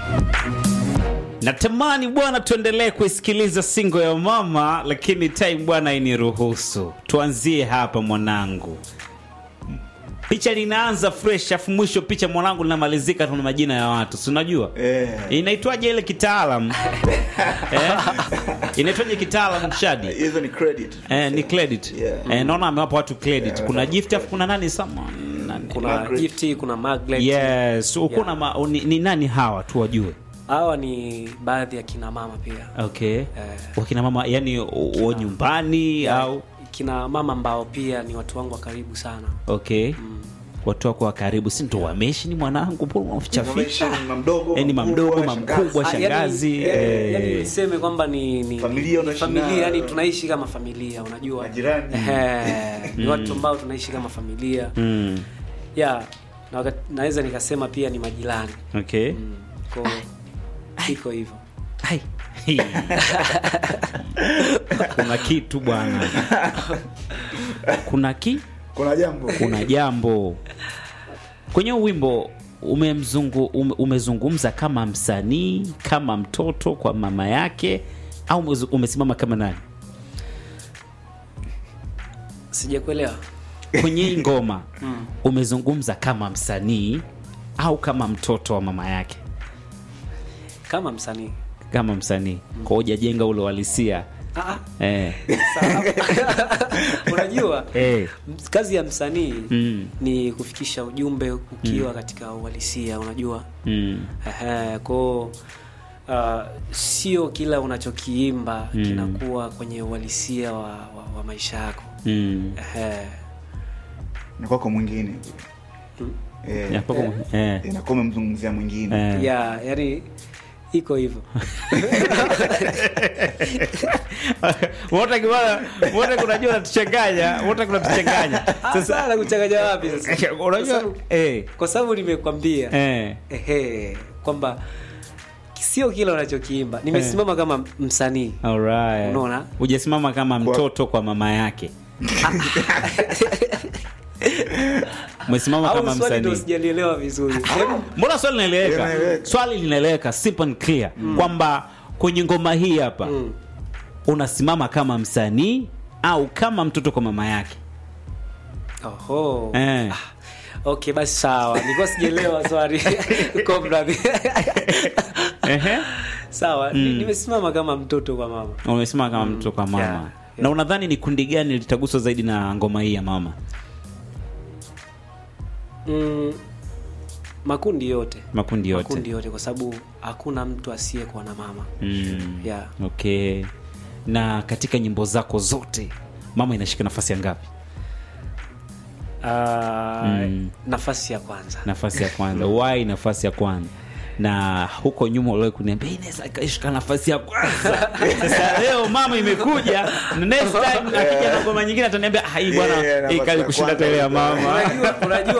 Natamani bwana tuendelee kuisikiliza singo ya mama, lakini time bwana iniruhusu. Tuanzie hapa mwanangu. Picha linaanza fresh, afu mwisho picha mwanangu linamalizika tuna majina ya watu, si unajua Eh. inaitwaje ile kitaalam eh? inaitwaje kitaalam Shadi? hizo ni credit Eh, ni credit Yeah. eh, naona amewapa watu credit. Yeah, Kuna watu- gift afu kuna nani someone nani? kuna Margaret. Gifty, kuna Margaret. Yes, ukuna Yeah. ma, ni, ni nani hawa tu wajue. Hawa ni baadhi ya kina mama pia. Okay. Eh. Wakina mama yani o nyumbani au Kina mama ambao pia ni watu wangu wa karibu sana. okay. Watu wako wa karibu si ndo wameshi ni mwanangu mbona unaficha Wameishi ficha? ni mamdogo, Eh, ni mamdogo, makubwa, mamkubwa, shangazi. Ah, yani- shangazi, eh, eh. yani niseme kwamba ni, ni Familia ni unaishi familia nayo. yani tunaishi kama familia unajua Majirani. Ehe, ni watu ambao tunaishi kama familia Mm. yeah na wakati, naweza nikasema pia ni majirani Okay. mm. kwa iko hivyo Hai. Hii. Kuna kitu bwana. Kuna ki kuna jambo kuna jambo kwenye huu wimbo umemzungu, ume, umezungumza kama msanii kama mtoto kwa mama yake au umezu- umesimama kama nani sijakuelewa kwenye hii ngoma umezungumza kama msanii au kama mtoto wa mama yake kama msanii kama msanii kwa hujajenga ule uhalisia Ah, ah, eh. sawa. unajua Eh. ms- kazi ya msanii Mm. ni kufikisha ujumbe ukiwa katika uhalisia unajua Mm. Ehe, kwao uh, sio kila unachokiimba Mm. kinakuwa kwenye uhalisia wa, wa, wa maisha yako Mm. Ehe. ni kwako mwingine Eh, Ya, pako- eh. inakuwa umemzungumzia mwingine Eh. ya yani iko hivyo wote kibana wote kunajua natuchanganya wote kunatuchanganya sasa na kuchanganya wapi sasa unajua Kwa sababu- eh kwa sababu nimekwambia eh ehe kwamba sio kila unachokiimba nimesimama kama msanii alright Unaona? hujasimama kama mtoto kwa mama yake umesimama au kama swali ndo msanii sijalielewa vizuri mbona swali linaeleweka Linaeleweka. swali linaeleweka simple and clear kwamba kwenye ngoma hii hapa Mm. unasimama kama msanii au kama mtoto kwa mama yake Oho. eh. okay basi sawa nilikuwa sijaelewa swali Comrade. Ehe. sawa ni- nimesimama kama mtoto kwa mama umesimama kama mtoto kwa mama yeah, na unadhani ni kundi gani litaguswa zaidi na ngoma hii ya mama mm, makundi yote makundi yote makundi yote kwa sababu hakuna mtu asiyekuwa na mama mm. yeah. okay na katika nyimbo zako zote mama inashika nafasi ya ngapi uh, Mm. nafasi ya kwanza nafasi ya kwanza wai nafasi ya kwanza na huko nyuma uliwahi kuniambia "Hii inaweza ikashika nafasi ya kwanza sasa leo mama imekuja na next time akija na ngoma nyingine ataniambia "Ah, hii bwana Yeah, hii nafasi kali ya kushinda kwanza tele ya mama unajua, unajua